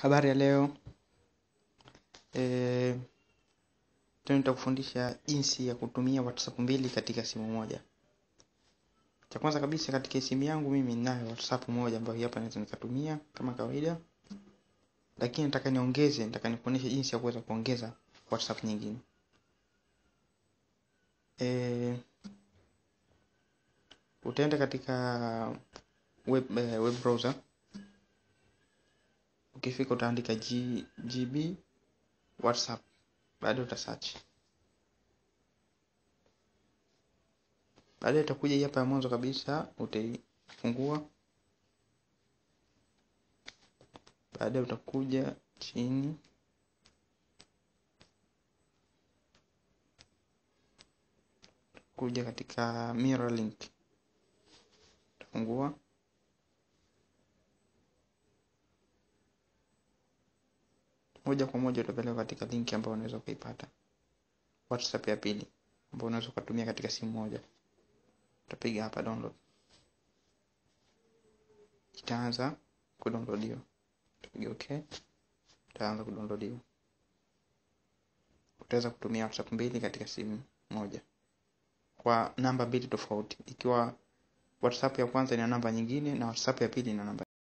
Habari ya leo. E, leo nitakufundisha jinsi ya kutumia WhatsApp mbili katika simu moja. Cha kwanza kabisa katika simu yangu mimi ninayo WhatsApp moja ambayo hapa naweza nikatumia kama kawaida. Lakini nataka niongeze, nataka nikuonyeshe jinsi ya kuweza kuongeza WhatsApp nyingine. E, utaenda katika web, eh, web browser. Ukifika utaandika G, GB WhatsApp. Baadaye uta search. Baadaye itakuja hii hapa ya mwanzo kabisa, utaifungua. Baadaye utakuja chini, kuja katika mirror link, utafungua. Moja kwa moja utapeleka katika link ambayo unaweza ukaipata WhatsApp ya pili ambayo unaweza ukatumia katika simu moja. Utapiga hapa download, itaanza kudownloadiwa. Utapiga okay, itaanza kudownloadiwa. Utaweza kutumia WhatsApp mbili katika simu moja kwa namba mbili tofauti, ikiwa WhatsApp ya kwanza ina namba nyingine na WhatsApp ya pili ina namba